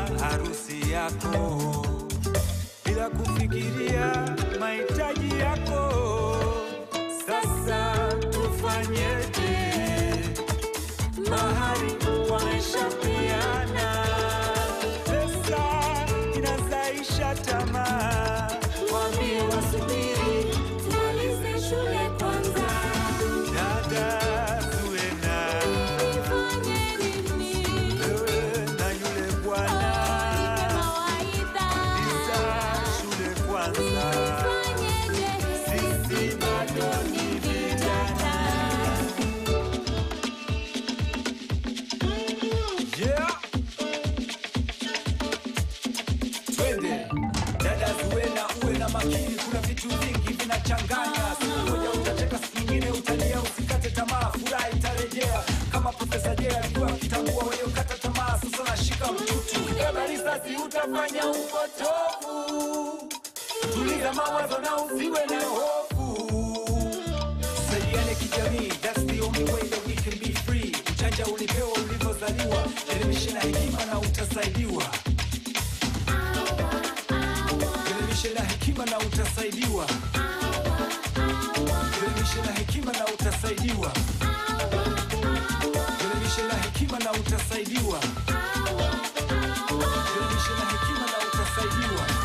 harusi yako bila kufikiria mahitaji yako. Sasa tufanyeje? Mahari wameshapeana, pesa inazaisha tamaa. Waambie wasubiri tumalize shule kwanza. Dada Zuena, Nifanye nini? wewe na yule Oh, nipe bwana mawaidha. Isa shule kwanza, Nifanyeje? sisi bado ni vijana. Yeah. Twende dada Zuena, uwe na makini, kuna vitu vingi vinachanganya. Siku moja utacheka, siku nyingine utalia. Usikate tamaa, furaha itarejea kama Profesa Jay alikuwa akitambua waliokata tamaa. Sasa nashika mtutu, ukibeba risasi utafanya upotofu. Tuliza mawazo na usiwe na hofu. Tusaidiane kijamii, that's the only way that we can be free. Ujanja ulipewa ulivyozaliwa, elimisha na hekima na utasaidiwa. Elimisha na hekima na utasaidiwa. Elimisha na hekima na utasaidiwa. Elimisha na hekima na utasaidiwa. Elimisha na hekima na utasaidiwa.